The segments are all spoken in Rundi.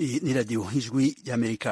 Iyi ni radiyo ijwi y'amerika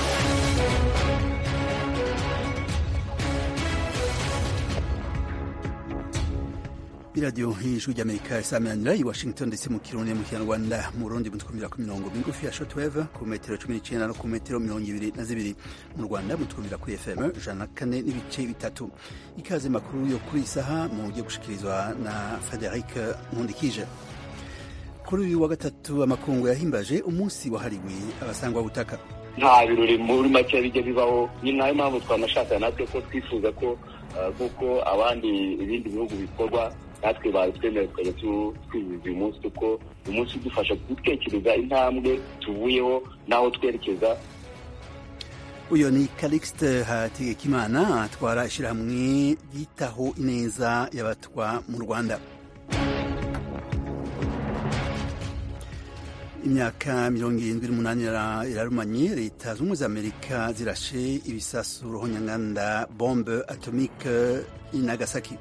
iradiyo ijwi ry'amerika isaminanira i washington ndetse mu kirundi mu kinyarwanda mu rundi mutwumvira ku mirongo migufi ya shortwave ku metero cumi n'icenda no ku metero mirongo ibiri na zibiri mu rwanda mutwumvira kuri fm ijana na kane n'ibice bitatu ikaze makuru yo kuri isaha mu buryo gushikirizwa na frederic nkundikije kuri uyu wa gatatu amakungu yahimbaje umunsi wahariwe abasangwa butaka nta birori muri make bijya bibaho ni nayo mpamvu twanashaka natwe ko twifuza ko nk'uko abandi ibindi bihugu bikorwa natwe babitwemera tukajya twizihiza uyu munsi kuko uyu munsi udufasha gutekereza intambwe tuvuyeho n'aho twerekeza uyu ni calixte hategekimana atwara ishyirahamwe ryitaho ineza y'abatwa mu rwanda imyaka mirongo irindwi n'umunani irarumanye leta zunze ubumwe za amerika zirashe ibisasu ruhonyanganda bombe atomike i nagasaki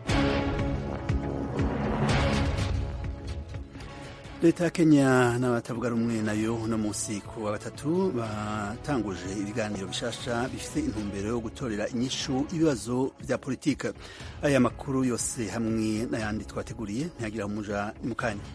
leta ya kenya n'abatavuga rumwe nayo uno munsi ku wa gatatu batanguje ibiganiro bishasha bifite intumbero yo gutorera inyishu ibibazo bya politike aya makuru yose hamwe n'ayandi twateguriye ntiyagira umuja ni mu kanya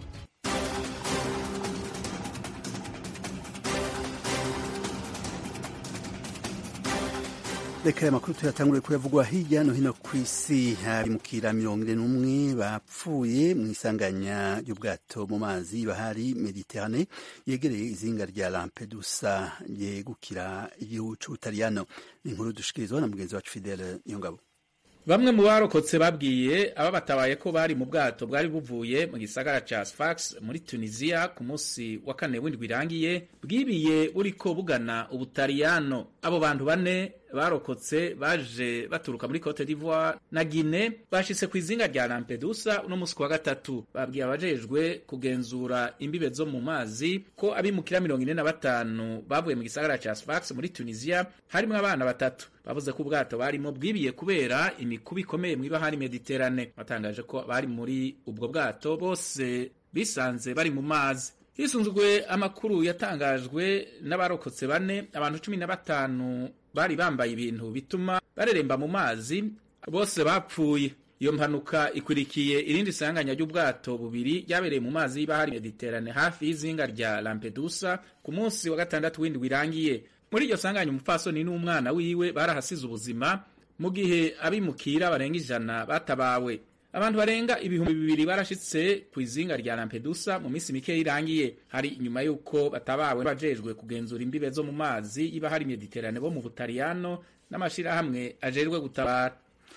reka aya makuru tuyatangure kuyavugwa hirya no hino ku isi habimukira mirongo ine n'umwe bapfuye mu isanganya ry'ubwato mu mazi bahari mediterane yegereye izinga rya lampedusa ryegukira igihugu c'ubutaliyano ni inkuru dushikirizwa na mugenzi wacu fidele niyongabo bamwe mu barokotse babwiye aba batabaye ko bari mu bwato bwari buvuye mu gisagara ca Sfax muri Tunisia ku munsi wa kane w'indwi irangiye bwibiye buriko bugana ubutaliyano abo bantu bane barokotse baje baturuka muri Cote d'Ivoire na Guinea bashitse ku izinga rya Lampedusa uno musi wa gatatu babwiye abajejwe kugenzura imbibe zo mu mazi ko abimukira mirongo ine na batanu bavuye mu gisagara ca Sfax muri Tunisia harimwo abana batatu bavuze ko ubwato barimo bwibiye kubera imikuba ikomeye mw'ibahari Mediterane batangaje ko bari muri ubwo bwato bose bisanze bari mu mazi hisunzwe amakuru yatangajwe n'abarokotse bane abantu cumi na batanu bari bambaye ibintu bituma bareremba mu mazi bose bapfuye iyo mpanuka ikurikiye irindi sanganya ry'ubwato bubiri ryabereye mu mazi y'ibahari Mediterane hafi y'izinga rya Lampedusa ku munsi wa gatandatu w'indwi irangiye muri iryo sanganya umupfasoni n'umwana wiwe barahasize ubuzima mu gihe abimukira barenga ijana batabawe abantu barenga ibihumbi bibiri barashitse ku izinga rya Lampedusa mu minsi mike irangiye hari inyuma y'uko batabawe bajejwe kugenzura imbibe zo mu mazi y'ibahari Mediterane bo mu Butaliyano n'amashirahamwe ajejwe gutabara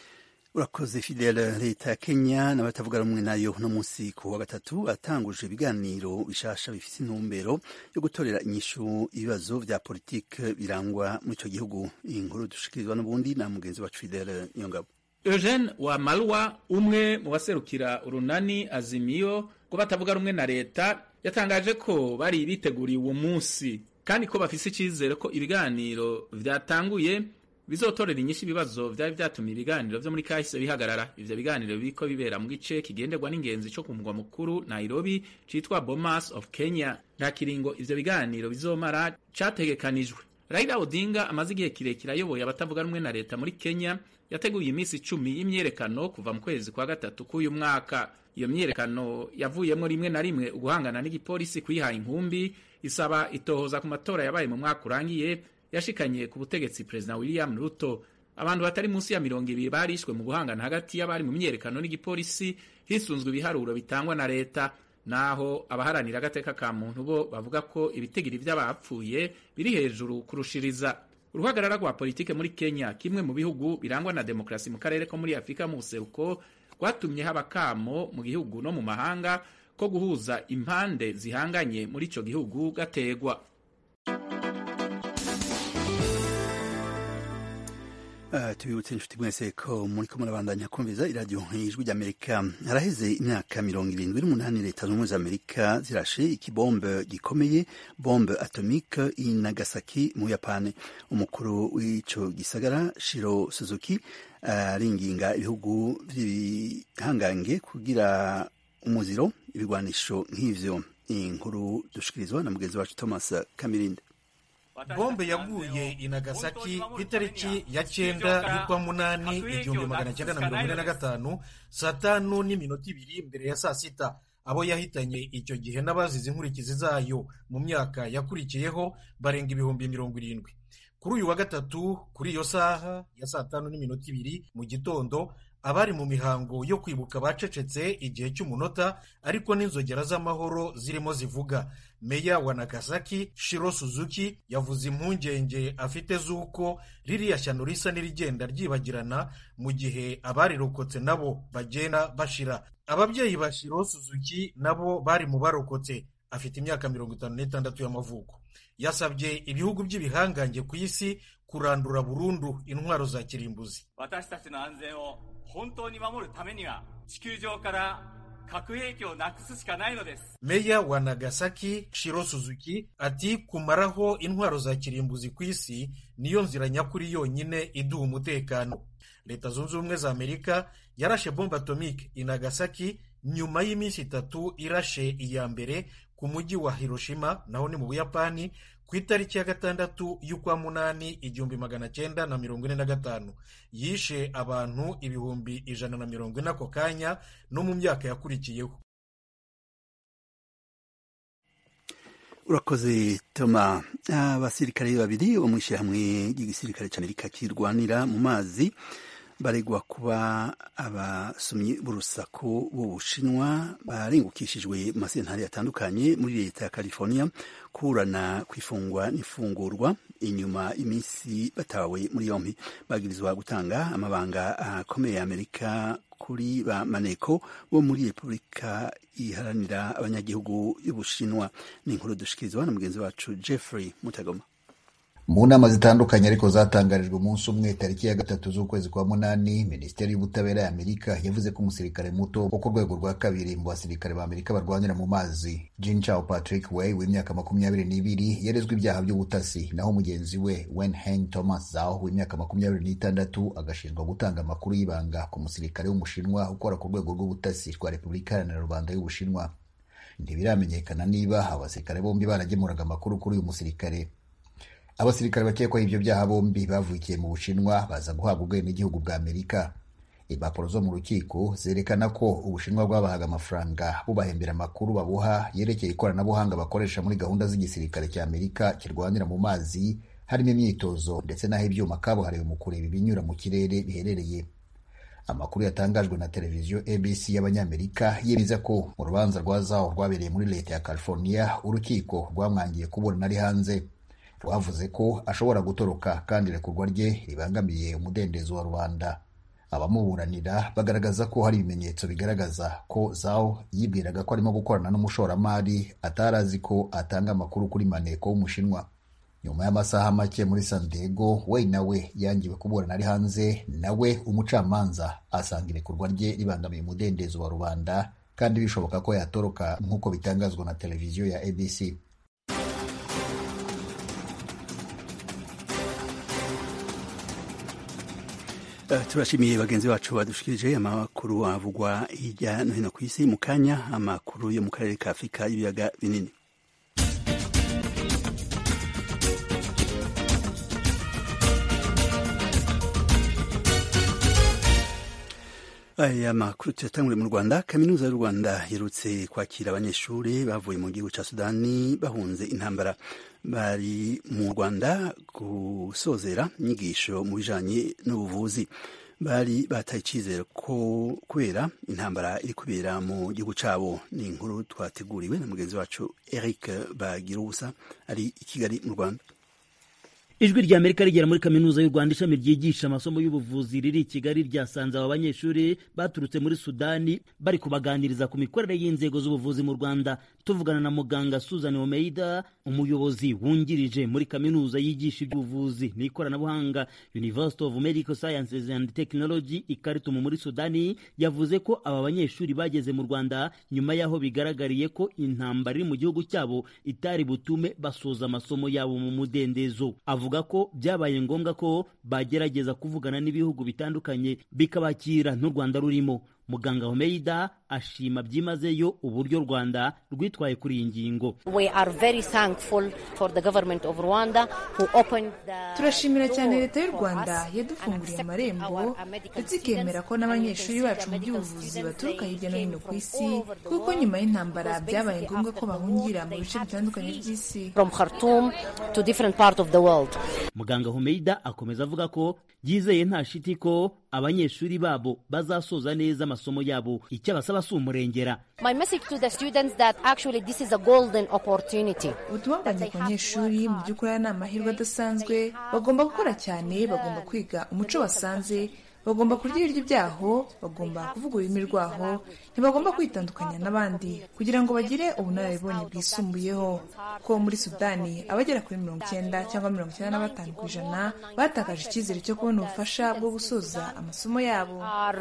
urakoze fidele leta ya kenya n'abatavuga rumwe nayo no munsi ku wa gatatu atanguje ibiganiro bishasha bifite intumbero yo gutorera inyishu ibibazo vya politike birangwa muri ico gihugu iyi nkuru dushikirizwa n'ubundi na mugenzi wacu fidele niyongabo Eugene wa Malwa umwe mu baserukira urunani azimiyo ko batavuga rumwe na leta yatangaje ko bari biteguriye uwo munsi kandi ko bafise icizere ko ibiganiro vyatanguye bizotorera inyinshi ibibazo vyari vyatumye ibiganiro vyo muri kahise bihagarara ivyo biganiro biriko bibera mu gice kigenderwa n'ingenzi co ku mugwa mukuru Nairobi citwa Bomas of Kenya nta kiringo ivyo biganiro bizomara categekanijwe Raila Odinga amaze igihe kirekire ayoboye abatavuga rumwe na leta muri Kenya yateguye iminsi icumi y'imyerekano kuva mu kwezi kwa gatatu k'uyu mwaka iyo myerekano yavuyemo rimwe na rimwe uguhangana n'igipolisi kwihaye inkumbi isaba itohoza ku matora yabaye mu mwaka urangiye yashikanye ku butegetsi perezida William Ruto abantu batari munsi ya mirongo ibiri barishwe mu guhangana hagati y'abari mu myerekano n'igipolisi hisunzwe ibiharuro bitangwa na leta naho abaharanira agateka ka muntu bo bavuga ko ibitigiri vy'abapfuye biri hejuru kurushiriza uruhagarara rwa politike muri Kenya kimwe mu bihugu birangwa na demokrasi mu karere ko muri Afurika mu buseruko rwatumye haba kamo mu gihugu no mu mahanga ko guhuza impande zihanganye muri ico gihugu gategwa Uh, tubibutse inshuti mwese ko muriko murabandanya kumviza iradiyo ijwi ry'amerika haraheze imyaka mirongo irindwi n'umunani leta zunze za amerika zirashe ikibombe gikomeye bombe atomike i nagasaki mu yapani umukuru w'ico gisagara shiro suzuki aringinga uh, ibihugu vy'ibihangange kugira umuziro ibigwanisho nk'ivyo inkuru dushikirizwa na mugenzi wacu thomas kamirinde bombe yaguye i nagasaki ku itariki ya cyenda y'ukwa munani igihumbi magana cyenda na mirongo ine na gatanu saa tanu n'iminota ibiri mbere ya saa sita abo yahitanye icyo gihe n'abazize inkurikizi zayo mu myaka yakurikiyeho barenga ibihumbi mirongo irindwi kuri uyu wa gatatu kuri iyo saha ya saa tanu n'iminota ibiri mu gitondo abari mu mihango yo kwibuka bacecetse igihe cy'umunota ariko n'inzogera z'amahoro zirimo zivuga meya wa nagasaki shiro suzuki yavuze impungenge afite z'uko ririya shyano risa n'irigenda ryibagirana mu gihe abarirokotse nabo bagenda bashira ababyeyi ba shiro suzuki nabo bari mu barokotse afite imyaka mirongo itanu n'itandatu y'amavuko yasabye ibihugu by'ibihangange ku isi kurandura burundu intwaro za kirimbuzi 私たちの安全を本当に守るためには地球上から核兵器をなくすしかないのです meya wa nagasaki shiro suzuki ati kumaraho intwaro za kirimbuzi ku isi niyo nzira nyakuri yonyine iduha umutekano leta zunze ubumwe za amerika yarashe bombe atomike i nagasaki nyuma y'iminsi itatu irashe iya mbere ku mujyi wa hiroshima naho ni mu buyapani ku itariki ya gatandatu y'ukwa munani igihumbi magana cyenda na mirongo ine na gatanu yishe abantu ibihumbi ijana na mirongo ine ako kanya no mu myaka yakurikiyeho urakoze toma abasirikare babiri bo mu ishyirahamwe ry'igisirikare cy'amerika kirwanira mu mazi baregwa kuba abasomyi b'urusaku b'ubushinwa barengukishijwe mu masentari atandukanye muri leta ya california kurana kwifungwa n'ifungurwa inyuma iminsi batawe muri yombi bagirizwa gutanga amabanga akomeye ya amerika kuri ba maneko bo muri repubulika iharanira abanyagihugu y'ubushinwa ni inkuru dushikirizwa na mugenzi wacu jeffrey mutagoma mu nama zitandukanye ariko zatangarijwe umunsi umwe tariki ya gatatu z'ukwezi kwa munani minisiteri y'ubutabera ya amerika yavuze ko umusirikare muto wo ku rwego rwa kabiri mu basirikare ba amerika barwanira mu mazi Jean Charles Patrick Way w'imyaka makumyabiri n'ibiri yarezwe ibyaha by'ubutasi naho mugenzi we Wen Heng Thomas Zhao w'imyaka makumyabiri n'itandatu agashinjwa gutanga amakuru y'ibanga ku musirikare w'umushinwa ukora ku rwego rw'ubutasi rwa repubulika iharanira rubanda y'ubushinwa ntibiramenyekana niba abasirikare bombi baragemuraga amakuru kuri uyu musirikare abasirikare bakekwaho ibyo byaha bombi bavukiye mu bushinwa baza guhabwa ubwenegihugu bwa amerika impapuro zo mu rukiko zerekana ko ubushinwa bwabahaga amafaranga bubahembera amakuru babuha yerekeye ikoranabuhanga bakoresha muri gahunda z'igisirikare cya amerika kirwanira mu mazi harimo imyitozo ndetse n'aho ibyuma kabuhariwe mu kureba ibinyura mu kirere biherereye amakuru yatangajwe na televiziyo abc y'abanyamerika yemeza ko mu rubanza rwa zaho rwabereye muri leta ya california urukiko rwamwangiye kuburana ari hanze rwavuze ko ashobora gutoroka kandi irekurwa rye ribangamiye umudendezo wa rubanda abamuburanira bagaragaza ko hari ibimenyetso bigaragaza ko zao yibwiraga ko arimo gukorana n'umushoramari atari azi ko atanga amakuru kuri maneko w'umushinwa nyuma y'amasaha make muri san diego we nawe yangiwe kuburana ari hanze nawe umucamanza asanga irekurwa rye ribangamiye umudendezo wa rubanda kandi bishoboka ko yatoroka nk'uko bitangazwa na televiziyo ya abc turashimiye bagenzi bacu badushikirije amakuru avugwa hirya no hino ku isi mu kanya amakuru yo mu karere ka afurika y'ibiyaga binini aya makuru tuyatangure mu rwanda kaminuza y'u rwanda yerutse kwakira abanyeshuri bavuye mu gihugu cya sudani bahunze intambara bari mu rwanda gusozera inyigisho mu bijanye n'ubuvuzi bari bataye icyizere ko kubera intambara iri kubera mu gihugu cyabo ni inkuru twateguriwe na mugenzi wacu eric bagirubusa ari i kigali mu rwanda ijwi rya amerika rigera muri kaminuza y'u rwanda ishami ryigisha amasomo y'ubuvuzi riri i kigali ryasanze aba banyeshuri baturutse muri sudani bari kubaganiriza ku mikorere y'inzego z'ubuvuzi mu rwanda tuvugana na muganga susan omeida umuyobozi wungirije muri kaminuza yigisha iby'ubuvuzi n'ikoranabuhanga university of medical sciences and technology ikaritumu muri sudani yavuze ko aba banyeshuri bageze mu rwanda nyuma y'aho bigaragariye ko intambara iri mu gihugu cyabo itari butume basoza amasomo yabo mu mudendezo avuga ko byabaye ngombwa ko bagerageza kuvugana n'ibihugu bitandukanye bikabakira n'u Rwanda rurimo muganga homeida ashima byimazeyo uburyo u rwanda rwitwaye kuri iyi ngingo turashimira cyane leta y'u rwanda yadufunguriye amarembo ndetse ikemera ko n'abanyeshuri bacu mu by'ubuvuzi baturuka hirya no hino ku isi kuko nyuma y'intambara byabaye ngombwa ko bahungira mu bice bitandukanye by'isi muganga homeida akomeza avuga ko yizeye nta shiti ko abanyeshuri babo bazasoza neza amasomo yabo icyo abasaba si umurengera ubutumwa bwanjye ku banyeshuri mu by'ukuri aya ni amahirwe adasanzwe bagomba gukora cyane bagomba kwiga umuco basanze bagomba kurya ibiryo byaho bagomba kuvuga ururimi rwaho ntibagomba kwitandukanya n'abandi kugira ngo bagire ubunararibonye bwisumbuyeho ko muri sudani abagera kuri mirongo icyenda cyangwa mirongo icyenda na batanu ku ijana batakaje icyizere cyo kubona ubufasha bwo gusoza amasomo yabo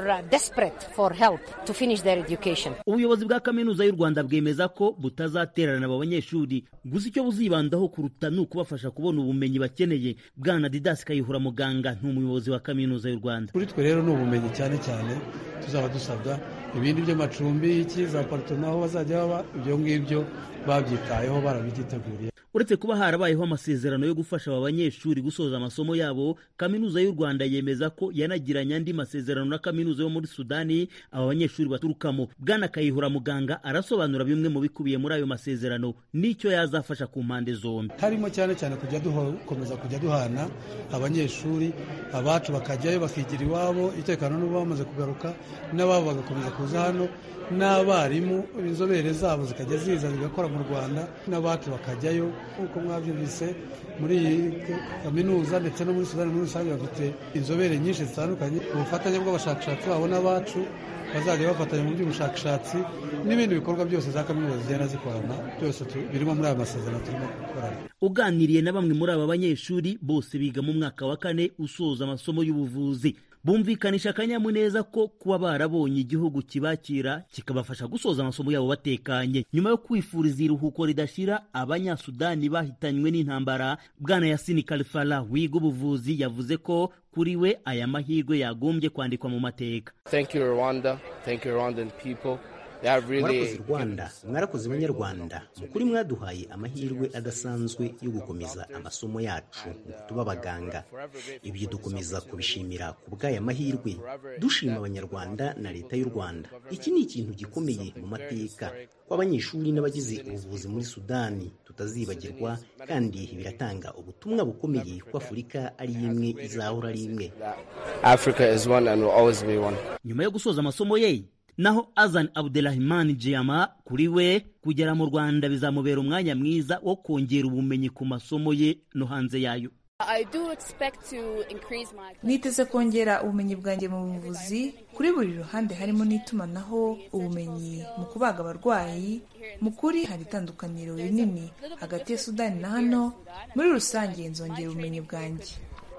ubuyobozi bwa kaminuza y'u rwanda bwemeza ko butazatererana abo banyeshuri gusa icyo buzibandaho kuruta ni ukubafasha kubona ubumenyi bakeneye bwana didasi kayihura muganga ni umuyobozi wa kaminuza y'u rwanda kuri twe rero ni ubumenyi cyane cyane tuzaba dusabwa ibindi by'amacumbi iki za paritoma aho bazajya baba ibyo ngibyo babyitayeho barabyiteguriye uretse kuba harabayeho amasezerano yo gufasha aba banyeshuri gusoza amasomo yabo kaminuza y'u rwanda yemeza ko yanagiranye andi masezerano na kaminuza yo muri sudani aba banyeshuri baturukamo bwana kayihura muganga arasobanura bimwe mu bikubiye muri ayo masezerano n'icyo yazafasha ku mpande zombi harimo cyane cyane kujya dukomeza kujya duhana abanyeshuri abacu bakajyayo bakigira iwabo itekano n'ubu bamaze kugaruka n'ababo bagakomeza kuza hano n'abarimu inzobere zabo zikajya ziza zigakora mu rwanda n'abacu bakajyayo nk'uko mwabyumvise muri iyi kaminuza ndetse no muri sudani muri rusange bafite inzobere nyinshi zitandukanye ubufatanye bw'abashakashatsi babo n'abacu bazajya bafatanya mu by'ubushakashatsi n'ibindi bikorwa byose za kaminuza zigenda zikorana byose birimo muri aya masezerano turimo gukorana uganiriye na bamwe muri aba banyeshuri bose biga mu mwaka wa kane usoza amasomo y'ubuvuzi bumvikanisha akanyamuneza ko kuba barabonye igihugu kibakira kikabafasha gusoza amasomo yabo batekanye nyuma yo kwifuriza iruhuko ridashira abanyasudani bahitanywe n'intambara bwana yasini kalifala wiga ubuvuzi yavuze ko kuri we aya mahirwe yagombye kwandikwa mu mateka mwarakoze rwanda mwarakoze banyarwanda mukuri mwaduhaye amahirwe adasanzwe yo gukomeza amasomo yacu ngo tuba abaganga ibyo dukomeza kubishimira ku bw'aya mahirwe dushima abanyarwanda na leta y'u rwanda iki ni ikintu gikomeye mu mateka ko abanyeshuri n'abagize ubuvuzi muri sudani tutazibagirwa kandi biratanga ubutumwa bukomeye ko afurika ari imwe izahora ari imwe nyuma yo gusoza amasomo ye naho azan abdelrahman jiyama kuri we kugera mu rwanda bizamubera umwanya mwiza wo kongera ubumenyi ku masomo ye no hanze yayo niteze kongera ubumenyi bwanjye mu buvuzi kuri buri ruhande harimo n'itumanaho ubumenyi mu kubaga abarwayi mu kuri hari itandukaniro rinini hagati ya sudani na hano muri rusange nzongera ubumenyi bwanjye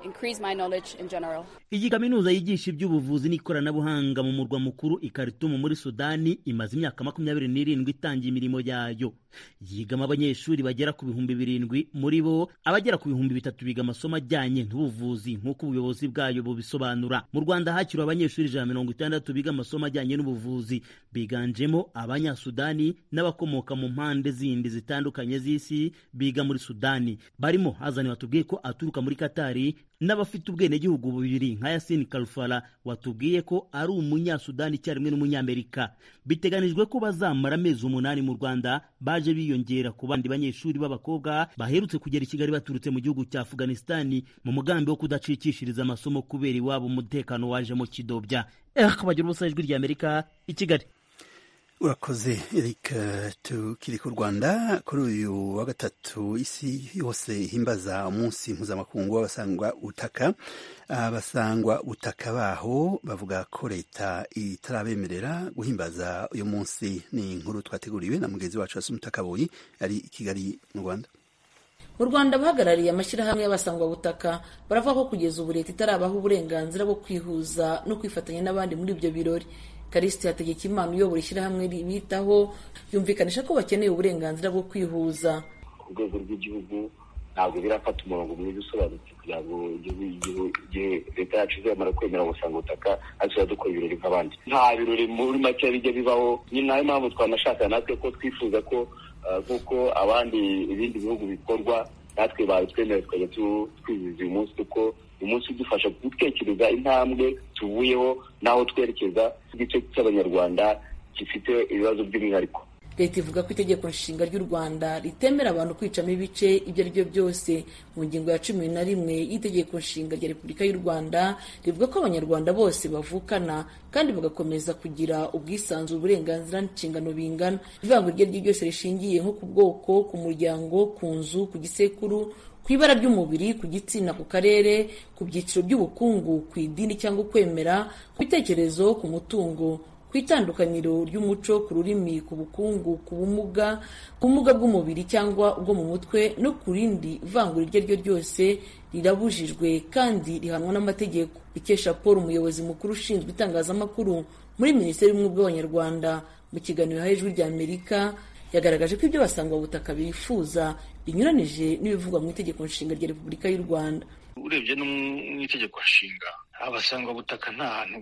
iyi kaminuza yigisha iby'ubuvuzi n'ikoranabuhanga mu murwa mukuru i Khartoum muri sudani imaze imyaka makumyabiri n'irindwi itangiye imirimo yayo yigamo abanyeshuri bagera ku bihumbi birindwi muri bo abagera ku bihumbi bitatu biga amasomo ajyanye n'ubuvuzi nk'uko ubuyobozi bwayo bubisobanura mu rwanda hakiriwe abanyeshuri ijana mirongo itandatu biga amasomo ajyanye n'ubuvuzi biganjemo abanyasudani n'abakomoka mu mpande zindi zitandukanye z'isi biga muri sudani barimo hazani watubwiye ko aturuka muri katari n'abafite ubwenegihugu bubiri nka yasini karufara watubwiye ko ari umunyasudani icyarimwe n'umunyamerika biteganijwe ko bazamara amezi umunani mu rwanda baje biyongera ku bandi banyeshuri b'abakobwa baherutse kugera i kigali baturutse mu gihugu cya afuganisitani mu mugambi wo kudacikishiriza amasomo kubera iwabo umutekano wajemo kidobya eh bagira ubusa ijwi ry'amerika i kigali urakoze eric tukiri ku rwanda kuri uyu wa gatatu isi yose ihimbaza umunsi mpuzamakungu w'abasangwa butaka abasangwa butaka baho bavuga ko leta itarabemerera guhimbaza uyu munsi ni inkuru twateguriwe na mugenzi wacu wasumita kabuyi ari i kigali mu rwanda mu rwanda abahagarariye amashyirahamwe y'abasangwabutaka baravuga ko kugeza ubu leta itarabaha uburenganzira bwo kwihuza no kwifatanya n'abandi muri ibyo birori karisiti hategekimana uyobora ishyirahamwe ribitaho yumvikanisha ko bakeneye uburenganzira bwo kwihuza ku rwego rw'igihugu ntabwo birafata umurongo mwiza usobanutse kugira ngo igihe leta yacu izamara kwemera gusanga ubutaka natwe dukora ibirori nk'abandi nta birori muri make bijya bibaho ni nayo mpamvu twanashaka natwe ko twifuza ko nk'uko abandi ibindi bihugu bikorwa natwe babitwemerera tukajya twizihiza uyu munsi kuko uyu munsi udufasha gutekereza intambwe tuvuyeho n'aho twerekeza igice cy'abanyarwanda gifite ibibazo by'umwihariko leta ivuga ko itegeko nshinga ry'u rwanda ritemera abantu kwicamo ibice ibyo ari byo byose mu ngingo ya cumi na rimwe y'itegeko nshinga rya repubulika y'u rwanda rivuga ko abanyarwanda bose bavukana kandi bagakomeza kugira ubwisanzure uburenganzira n'inshingano bingana ivangura iryo ari ryo ryose rishingiye nko ku bwoko ku muryango ku nzu ku gisekuru ku ibara ry'umubiri ku gitsina ku karere ku byiciro by'ubukungu ku idini cyangwa ukwemera ku bitekerezo ku mutungo ku itandukaniro ry'umuco ku rurimi ku bukungu ku bumuga ku bumuga bw'umubiri cyangwa ubwo mu mutwe no ku rindi vangura iryo ari ryo ryose rirabujijwe kandi rihanwa n'amategeko ikesha paul umuyobozi mukuru ushinzwe itangazamakuru muri minisiteri y'ubumwe bw'abanyarwanda mu kiganiro yahaye ijwi rya amerika yagaragaje ko ibyo basangwabutaka bifuza binyuranije n'ibivugwa mu itegeko nshinga rya repubulika y'u rwanda urebye no mu itegeko nshinga abasangwabutaka nta hantu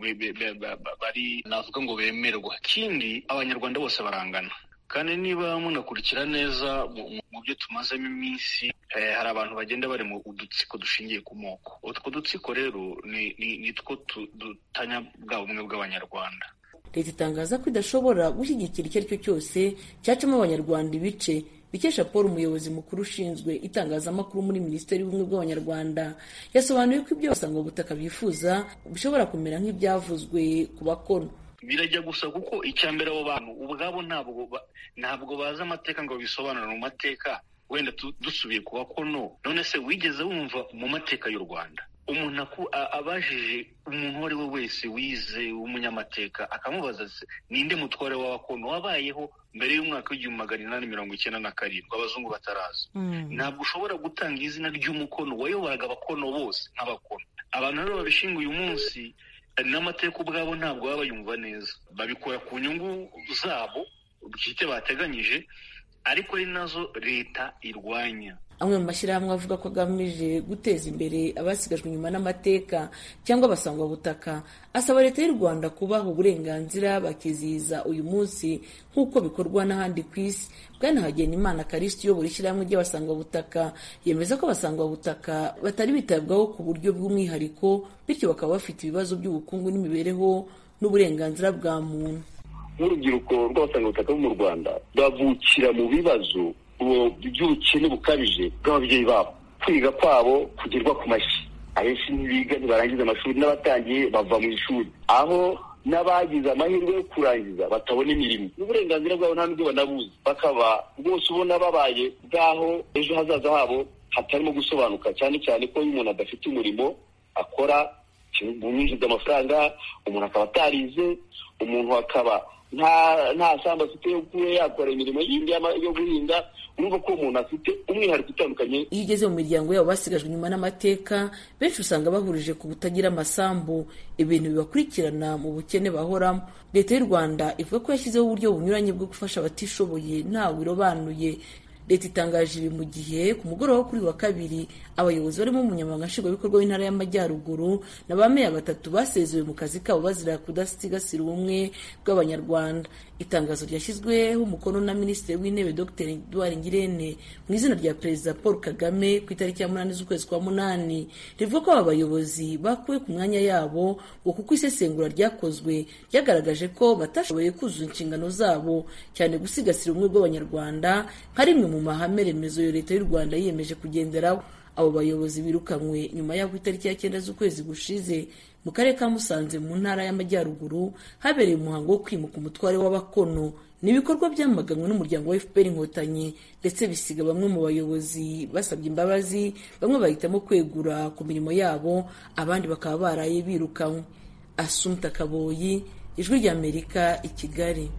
bari navuga ngo bemerwa ikindi abanyarwanda bose barangana kandi niba munakurikira neza mu byo tumazemo iminsi hari abantu bagenda bari mu udutsiko dushingiye ku moko utwo dutsiko rero ni two dutanya bwa bumwe bw'abanyarwanda leta itangaza ko idashobora gushyigikira icyo ari cyo cyose cyacamo abanyarwanda ibice bikesha paul umuyobozi mukuru ushinzwe itangazamakuru muri minisiteri y'ubumwe bw'abanyarwanda yasobanuye ko ibyo basanga ubutaka bifuza bishobora kumera nk'ibyavuzwe ku bakono birajya gusa kuko icya mbere abo bantu ubwabo ntabwo ntabwo bazi amateka ngo bisobanure mu mateka wenda dusubiye ku bakono none se wigeze wumva mu mateka y'u rwanda umuntu abajije umuntu uwo ari we wese wize w'umunyamateka akamubaza se ninde mutware w'abakono wabayeho mbere y'umwaka w'igihumbi magana inani mirongo icyenda na karindwi abazungu bataraza ntabwo ushobora gutanga izina ry'umukono wayoboraga abakono bose nk'abakono abantu rero babishinga uyu munsi n'amateka ubwabo ntabwo baba bayumva neza babikora ku nyungu zabo bwite bateganyije ariko ari nazo leta irwanya amwe mu mashyirahamwe avuga ko agamije guteza imbere abasigajwe inyuma n'amateka cyangwa abasangwabutaka asaba leta y'u rwanda kubaha uburenganzira bakizihiza uyu munsi nk'uko bikorwa n'ahandi ku isi bwana hagenimana karisiti uyobora ishyirahamwe ry'abasangwabutaka yemeza ko abasangwabutaka batari bitabwaho ku buryo bw'umwihariko bityo bakaba bafite ibibazo by'ubukungu n'imibereho n'uburenganzira bwa muntu nk'urubyiruko rw'abasangwabutaka bo mu rwanda bavukira mu bibazo by'ubukene bukabije bw'ababyeyi babo kwiga kwabo kugerwa ku mashyi abenshi ntibiga ntibarangiza amashuri n'abatangiye bava mu ishuri aho n'abagize amahirwe yo kurangiza batabona imirimo n'uburenganzira bwabo nta n'ubwo banabuzi bakaba rwose ubona babaye bw'aho ejo hazaza habo hatarimo gusobanuka cyane cyane ko iyo umuntu adafite umurimo akora umwinjiza amafaranga umuntu akaba atarize umuntu akaba nta nta sambu afite yo kuba yakora imirimo yindi yo guhinga urumva ko umuntu afite umwihariko utandukanye iyo ugeze mu miryango yabo basigajwe inyuma n'amateka benshi usanga bahurije ku butagira amasambu ibintu bibakurikirana mu bukene bahoramo leta y'u rwanda ivuga ko yashyizeho uburyo bunyuranye bwo gufasha abatishoboye ntawe irobanuye leta itangaje ibi mu gihe ku mugoroba wo kuri wa kabiri abayobozi barimo umunyamabanga nshingwabikorwa w'intara y'amajyaruguru na ba meya batatu basezewe mu kazi kabo bazira kudasigasira ubumwe bw'abanyarwanda itangazo ryashyizweho umukono na minisitiri w'intebe dr edouard ngirente mu izina rya perezida paul kagame ku itariki ya munani z'ukwezi kwa munani rivuga ko aba bayobozi bakuwe ku mwanya yabo ngo kuko isesengura ryakozwe ryagaragaje ko batashoboye kuzuza inshingano zabo cyane gusigasira ubumwe bw'abanyarwanda nka rimwe mu mahame remezo yo leta y'u rwanda yiyemeje kugenderaho abo bayobozi birukanywe nyuma y'aho itariki ya cyenda z'ukwezi gushize mu karere ka musanze mu ntara y'amajyaruguru habereye umuhango wo kwimuka umutware w'abakono ni ibikorwa byamaganwe n'umuryango wa fpr inkotanyi ndetse bisiga bamwe mu bayobozi basabye imbabazi bamwe bahitamo kwegura ku mirimo yabo abandi bakaba baraye birukanywe asumta kaboyi ijwi ry'amerika i kigali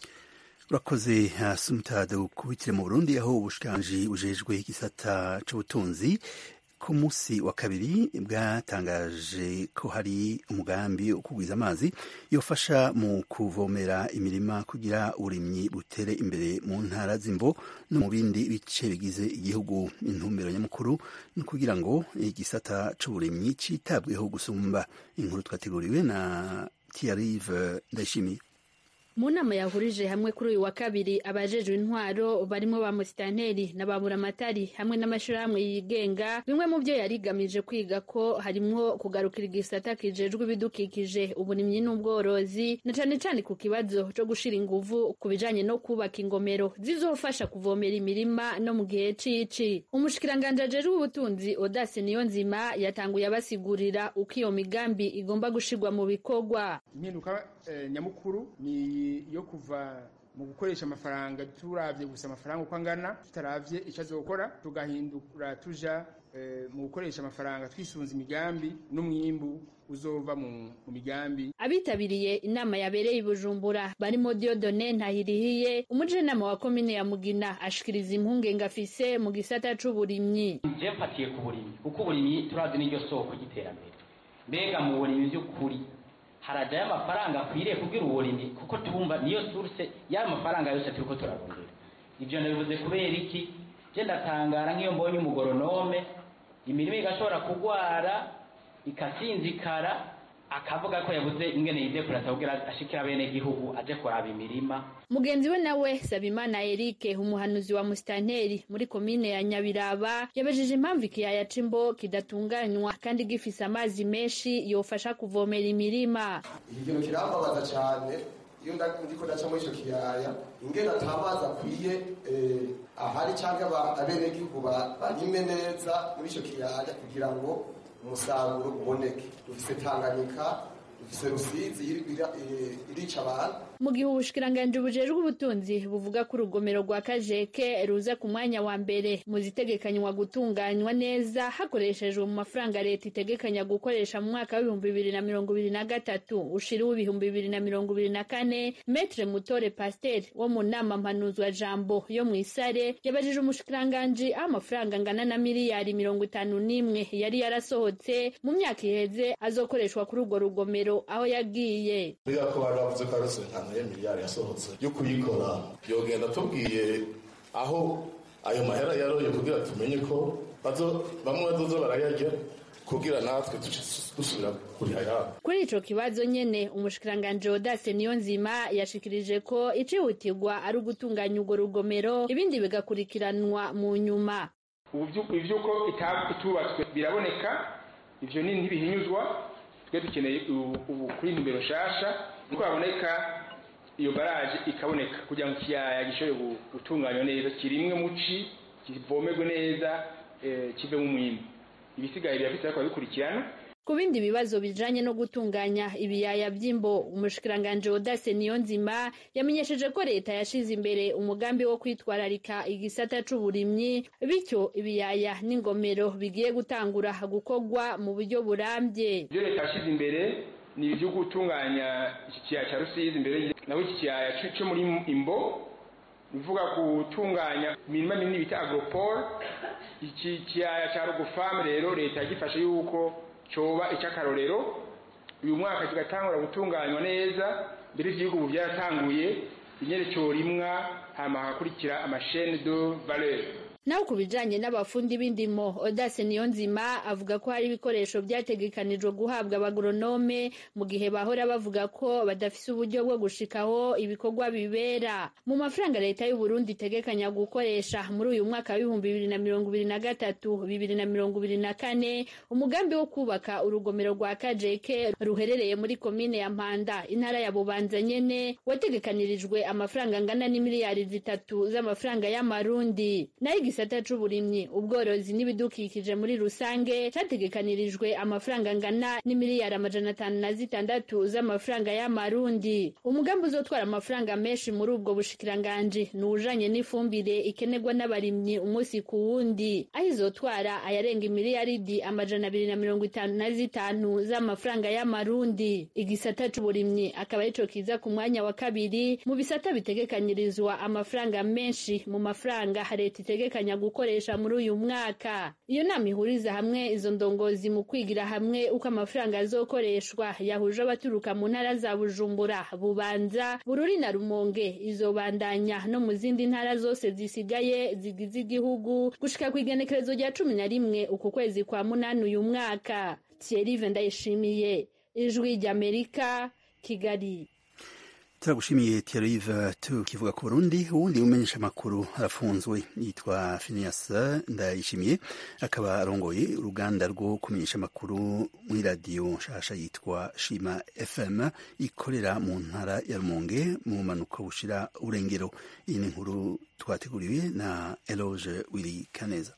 urakoze asumta dukubitire mu burundi aho ubushikiranganji bujejwe igisata c'ubutunzi ku munsi wa kabiri bwatangaje ko hari umugambi wo kugwiza amazi yofasha mu kuvomera imirima kugira uburimyi butere imbere mu ntara z'imbo no mu bindi bice bigize igihugu intumbero nyamukuru ni kugira ngo igisata c'uburimyi citabweho gusumba inkuru twateguriwe na Thierry Ndayishimiye mu nama yahurije hamwe kuri uyu wa kabiri abajejwe intwaro barimo ba musitanteri na ba buramatari hamwe n'amashirahamwe yigenga bimwe mu byo yari igamije kwiga ko harimwo kugarukira igisata kijejwe ibidukikije uburimyi n'ubworozi na cane cane ku kibazo co gushira inguvu ku bijanye no kubaka ingomero zizofasha kuvomera imirima no mu gihe cici umushikiranganje ajejwe ubutunzi Odase Niyonzima yatanguye abasigurira uko iyo migambi igomba gushirwa mu bikorwa impinduka eh, nyamukuru ni yo kuva mu gukoresha amafaranga turavye gusa amafaranga uko angana tutaravye icyo azokora tugahindura tuja mu gukoresha amafaranga twisunze imigambi n'umwimbu uzova mu migambi abitabiriye inama yabereye i bujumbura barimo diodone ntahirihiye umujenama wa komine ya mugina ashikiriza impungenge afise mu gisata c'uburimyi je mfatiye ku burimyi kuko uburimyi turazi n'iryo soko ry'iterambere mbega mu burimyi vy'ukuri harajayo amafaranga akwiriye kugira uburimyi kuko tumva niyo source y'ayo mafaranga yose turiko turarondera ivyo nabivuze kubera iki je ndatangara nk'iyo mbonye umugoronome imirimo igashobora kugwara ikasinzikara akavuga ko yabuze ingene yize kurata kugira ashikira bene gihugu aje kuraba imirima mugenzi we nawe Sabimana Eric umuhanuzi wa musitanteri muri komine ya Nyabiraba yabajije impamvu ikiyaya c'imbo kidatunganywa kandi gifise amazi menshi yofasha kuvomera imirima iki kintu kirambabaza cyane iyo ndiko ndaca muri ico kiyaya ingene ata mazi akwiye ahari cyangwa abenegihugu barime neza muri ico kiyaya kugira ngo umusaruro uboneke dufise tanganyika dufise rusizi irica abantu mu gihe ubushikiranganje bujejwe ubutunzi buvuga ko urugomero rwa kajeke ruza ku mwanya wa mbere mu zitegekanywa gutunganywa neza hakoreshejwe mu mafaranga leta itegekanya gukoresha mu mwaka w'ibihumbi bibiri na mirongo ibiri na gatatu ushira w'ibihumbi bibiri na mirongo ibiri na kane metre mutore pasiteri wo mu nama mpanuzwa jambo yo mu isare yabajije umushikiranganji aho amafaranga angana na miliyari mirongo itanu n'imwe yari yarasohotse mu myaka iheze azokoreshwa kuri urwo rugomero aho yagiye ko bari bavuze ko ari ya miliyari yasohotse yo kuyikora yogenda tubwiye aho ayo mahera yaroye kugira tumenye ko bamwe bazoza barayarya kugira natwe dusubira kuriha yabo kuri ico kibazo nyene umushikiranganje Odase Niyonzima yashikirije ko icihutirwa ari ugutunganya urwo rugomero ibindi bigakurikiranwa mu nyuma ivyuko itubatswe biraboneka ivyo ni ntibihinyuzwa twe dukeneye ubu kuri nimero nshasha nuko haboneka iyo baraje ikaboneka kugira ngo ikiyaya gishobore gutunganywa neza kirimwe muci kivomerwe neza kivemo umwimbu ibisigaye birafite ariko babikurikirana ku bindi bibazo bijanye no gutunganya ibiyaya vy'imbo umushikiranganje Odase Niyonzima yamenyesheje ko leta yashize imbere umugambi wo kwitwararika igisata c'uburimyi bityo ibiyaya n'ingomero bigiye gutangura gukorwa mu buryo burambye ivyo leta yashize imbere ni ibyo gutunganya iki kiyaya cya rusizi imbere naho iki kiyaya cyo muri imbo bivuga gutunganya imirima minini bita agropole iki kiyaya cya rugufamu rero leta yagifashe yuko cyoba icy'akarorero uyu mwaka kigatangura gutunganywa neza mbere y'igihugu ubu byaratanguye inyerekezo rimwa hama hagakurikira amashene de valeur naho ku bijanye n'abafundi b'indimo Odase Niyonzima avuga ko hari ibikoresho byategekanijwe guhabwa abagoronome mu gihe bahora bavuga ko badafise uburyo bwo gushikaho ibikorwa bibera mu mafaranga leta y'u Burundi itegekanya gukoresha muri uyu mwaka w'ibihumbi bibiri na mirongo ibiri na gatatu bibiri na mirongo ibiri na kane umugambi wo kubaka urugomero rwa Kajeke ruherereye muri komine ya Mpanda intara ya Bubanza nyene wategekanirijwe amafaranga angana n'imiliyari zitatu z'amafaranga y'amarundi nayo igisata c'uburimyi ubworozi n'ibidukikije muri rusange categekanirijwe amafaranga angana n'imiliyari amajana atanu na zitandatu z'amafaranga y'amarundi umugambi uzotwara amafaranga menshi muri ubwo bushikiranganji ni ujanye n'ifumbire ikenerwa n'abarimyi umunsi ku wundi aho izotwara ayarenga imiliyaridi amajana abiri na mirongo itanu na zitanu z'amafaranga y'amarundi igisata c'uburimyi akaba arico kiza ku mwanya wa kabiri mu bisata bitegekanyirizwa amafaranga menshi mu mafaranga leta itegekanya bategekanya gukoresha muri uyu mwaka iyo nama ihuriza hamwe izo ndongozi mu kwigira hamwe uko amafaranga azokoreshwa yahuje abaturuka mu ntara za bujumbura bubanza bururi na rumonge izobandanya no mu zindi ntara zose zisigaye zigize igihugu gushika ku igenekerezo rya cumi na rimwe uku kwezi kwa munani uyu mwaka thierry ndayishimiye ijwi ry'amerika kigali turagushimiye Thierry tukivuga ku Burundi uwundi umenyesha amakuru arafunzwe yitwa Phineas Ndayishimiye akaba arongoye uruganda rwo kumenyesha amakuru muri radiyo nshasha yitwa Shima FM ikorera mu ntara ya Rumonge mu manuka bushira urengero iyi ni inkuru twateguriwe na Eloge Willy Kaneza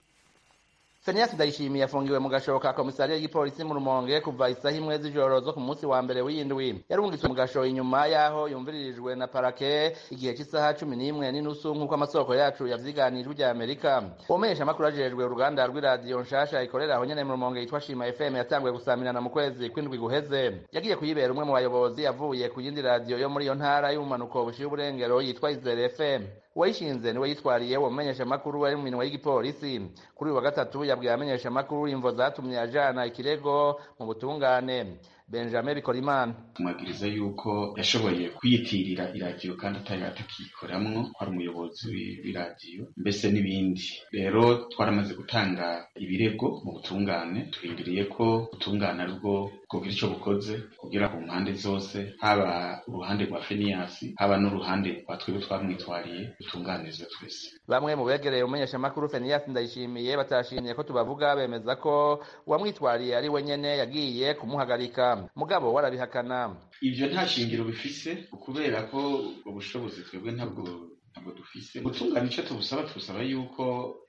Fenias Ndayishimiye yafungiwe mu gasho ka komisariya y'igipolisi mu Rumonge kuva isaha imwe z'ijoro zo ku munsi wa mbere w'indwi yarungitswe mu gasho inyuma yaho yumviririjwe na parake igihe cy'isaha cumi n'imwe n'inusu nk'uko amasoko yacu yavyiganijwe rya Amerika umenyesha amakuru ajejwe uruganda rw'iradiyo nshasha ikorera aho nyene mu Rumonge yitwa Shima FM yatanguye gusamirana mu kwezi kw'indwi guheze yagiye kuyibera umwe mu bayobozi yavuye ku yindi radiyo yo muri iyo ntara y'ubumanuko bushiye uburengero yitwa Izere FM uwayishinze niwe yitwariye uwo mumenyesha amakuru ari mu minwe y'igipolisi kuri uyu wa gatatu yabwiye abamenyesha amakuru imvo zatumye ajana ikirego mu butungane benjamin bikorimana tumwagiriza yuko yashoboye kwiyitirira iradiyo kandi atari atakiyikoramwo ko ari umuyobozi w'iradiyo mbese n'ibindi rero twaramaze gutanga ibirego mu butungane turindiriye ko ubutungane aribwo bwogira ico bukoze kugira ku mpande zose haba uruhande rwa feniyasi haba n'uruhande rwa twebwe twamwitwariye dutunganizwe twese bamwe mu begereye umumenyesha amakuru feniyasi ndayishimiye batashimye ko tubavuga bemeza ko uwamwitwariye ari we nyene yagiye kumuhagarika mugabo warabihakana ivyo nta shingiro bifise kubera ko ubushobozi twebwe ntabwo ntabwo dufise gutungana ico tubusaba tubusaba yuko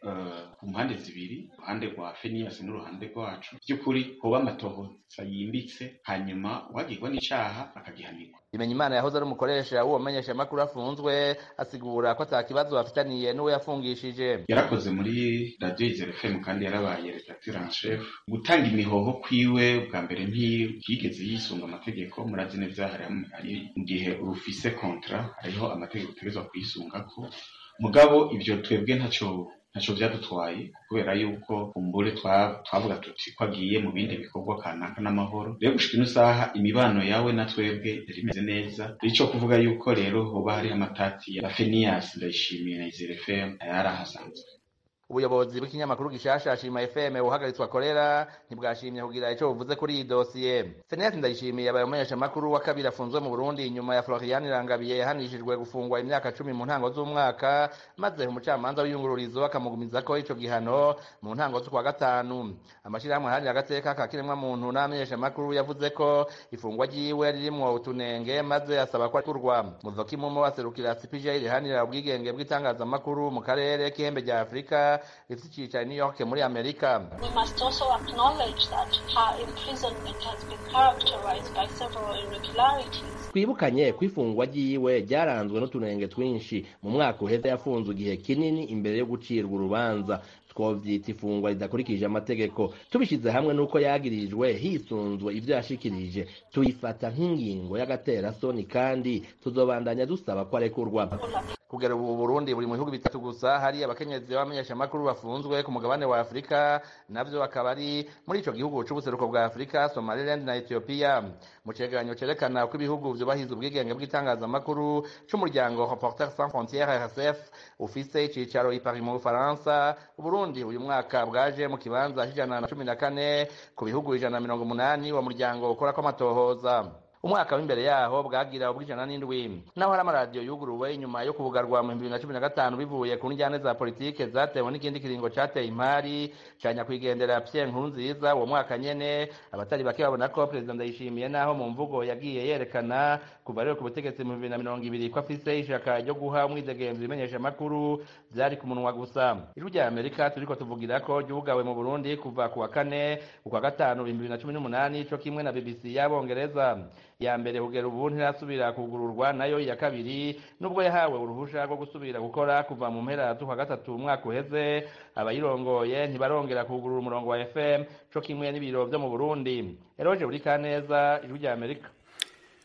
ku mpande zibiri uruhande rwa feniyasi n'uruhande rwacu by'ukuri hoba amatohoza yimbitse hanyuma uwagirwa n'icaha akagihanirwa bimenya imana yahoze ari umukoresha w'uwo menyesha amakuru afunzwe asigura ko ata kibazo bafitaniye n'uwo yafungishije yarakoze muri radiyo izere fm kandi yarabaye redacteur en chef gutanga imihoho kwiwe bwa mbere ntiyigeze yisunga amategeko murazi neza hari mu gihe urufise kontra hariho amategeko utegerezwa kuyisungako mugabo ivyo twebwe ntaco ntaco vyadutwaye kubera yuko umbure twavuga tuti ko agiye mu bindi bikorwa kanaka n'amahoro rero gushika ino saha imibano yawe na twebwe yari imeze neza ico kuvuga yuko rero hoba hariho amatati ya feniyasi ndayishimiye na izere fm yari ahasanzwe ubuyobozi bw'ikinyamakuru gishasha shima fm buhagaritswe akorera ntibwashimye kugira ico buvuze kuri iyi dosiye feniyasi ndayishimiye abaye umumenyesha amakuru wa kabiri afunzwe mu burundi inyuma ya florian irangabiye yahanishijwe gufungwa imyaka cumi mu ntango z'umwaka maze umucamanza w'iyungururizo akamugumizako ico gihano mu ntango z'ukwa gatanu amashirahamwe aharanira agateka ka kiremwamuntu n'abamenyesha amakuru yavuze ko ifungwa ryiwe ririmwo utunenge maze asaba ko akurwa muzoki mumo aserukira cpj rihanira ubwigenge bw'itangazamakuru mu karere k'ihembe rya afurika rifite icyicaro New York muri Amerika. We must also acknowledge that her imprisonment has been characterized by several irregularities. twibukanye ko ifungwa ryiwe ryaranzwe n'utunenge twinshi mu mwaka uheze yafunzwe igihe kinini imbere yo gucirwa urubanza twovyita ifungwa ridakurikije amategeko tubishize hamwe n'uko yagirijwe hisunzwe ivyo yashikirije tuyifata nk'ingingo y'agaterasoni kandi tuzobandanya dusaba ko arekurwa kugera ubu Burundi buri mu bihugu bitatu gusa hari abakenyezi b'abamenyeshamakuru bafunzwe ku mugabane wa Afurika navyo akaba ari muri ico gihugu c'ubuseruko bwa Afurika Somaliland na Ethiopia mu cegeranyo cerekana uko ibihugu vyubahiza ubwigenge bw'itangazamakuru c'umuryango Reporters sans frontières RSF ufise icicaro i Paris mu Bufaransa Burundi uyu mwaka bwaje mu kibanza c'ijana na cumi na kane ku bihugu ijana na mirongo umunani wa muryango ukorako amatohoza umwaka w'imbere yaho bwagira ubw'ijana n'indwi naho hari amaradiyo yuguruwe inyuma yo kubugarwa mu bibiri na cumi na gatanu bivuye ku njyane za politike zatewe n'ikindi kiringo cateye impari ca nyakwigendera Pierre Nkurunziza uwo mwaka nyene abatari bake babona ko perezida Ndayishimiye naho mu mvugo yagiye yerekana kuva rero ku butegetsi mu bibiri na mirongo ibiri ko afise ishaka ryo guha umwidegemvyo ibimenyesha amakuru vyari ku munwa gusa ijwi rya Amerika turiko tuvugira ko ryugawe mu Burundi kuva ku wa kane ukwa gatanu bibiri na cumi n'umunani co kimwe na BBC y'abongereza ya mbere kugera ubu ntirasubira kugururwa nayo iya kabiri nubwo yahawe uruhusha rwo gusubira gukora kuva mu mpera z'ukwa gatatu umwaka uheze abayirongoye ntibarongera kugurura umurongo wa fm co kimwe n'ibiro vyo mu burundi eroje buri kaneza ijwi rya amerika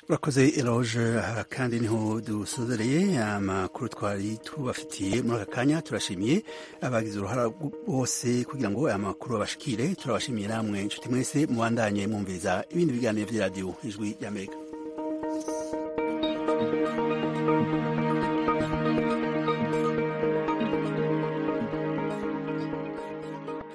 urakoze eroge aha kandi niho dusozereye amakuru twari tubafitiye muri aka kanya turashimiye abagize uruhara bose kugira ngo aya makuru babashikire turabashimiye namwe inshuti mwese mubandanye mwumviriza ibindi biganiro by'iradiyo ijwi ry'amerika